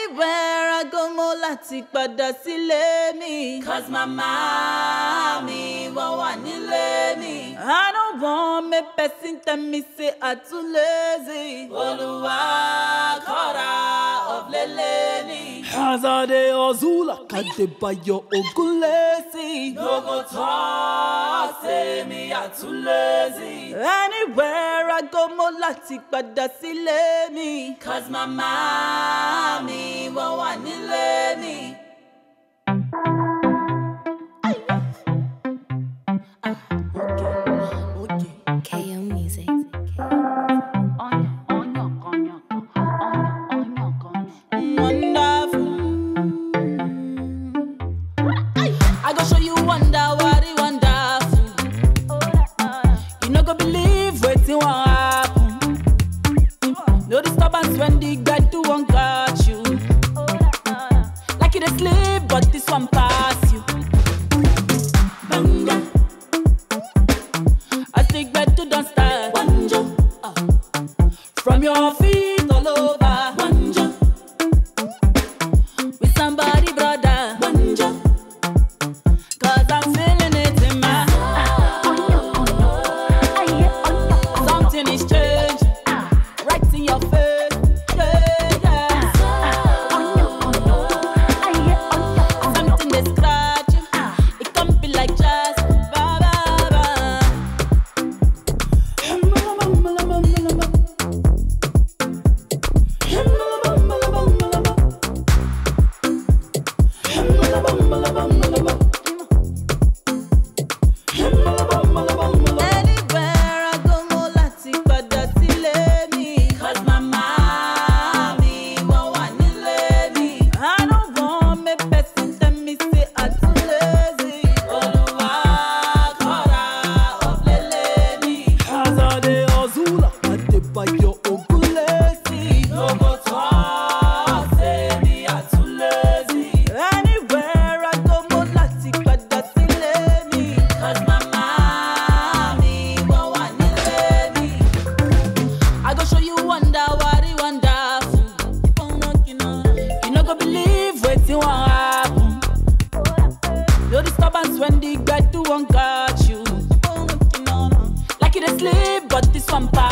Anywhere I go mo láti padà sílé mi. Cause mama mi wọ́n wà nílé mi. I don't want me person tell me say I too lazy. Olúwa kọ́ra ọ̀flẹ̀lẹ̀ ni. Hazade Ozula Kadebayo Ogunlesi. No go talk say me I too lazy. Anywhere I go mo láti padà sílé mi. Cause mama mi wọ́n wà nílé mi. KO Music. Wonderful. I go show you wonder what it wonderful. You no go believe wetin wan happen. No disturbance when the gbedu wan catch you. Like you dey sleep, but this one pass you. Banga. As the gbedu don start. Wanjo. From your feet all over. Wanjo. With somebody, brother. Wanjo. Cause I'm feeling it in my Something is changing. Right in your face. Yeah, yeah. Something they scratch you. It can be like just ba ba ba. Anywhere I go mo láti padà sílé mi. Cause mama mi wọ́n wà nílé mi. I don't want me person tell me say I too lazy. Olúwa kọ́ra ọ̀flẹ̀lẹ̀ ni. Hazade Ozula Adebayo Ogunlesi. No go talk say me I too lazy. Anywhere I go mo láti padà sílé mi. Cause mama mi wọ́n wà nílé mi. I go show you wonder what it wonderful. Keep on knocking on. You no go believe wetin wan happen. No disturbance when the gbedu wan catch you. Keep on knocking on. Like you dey sleep, but this one pass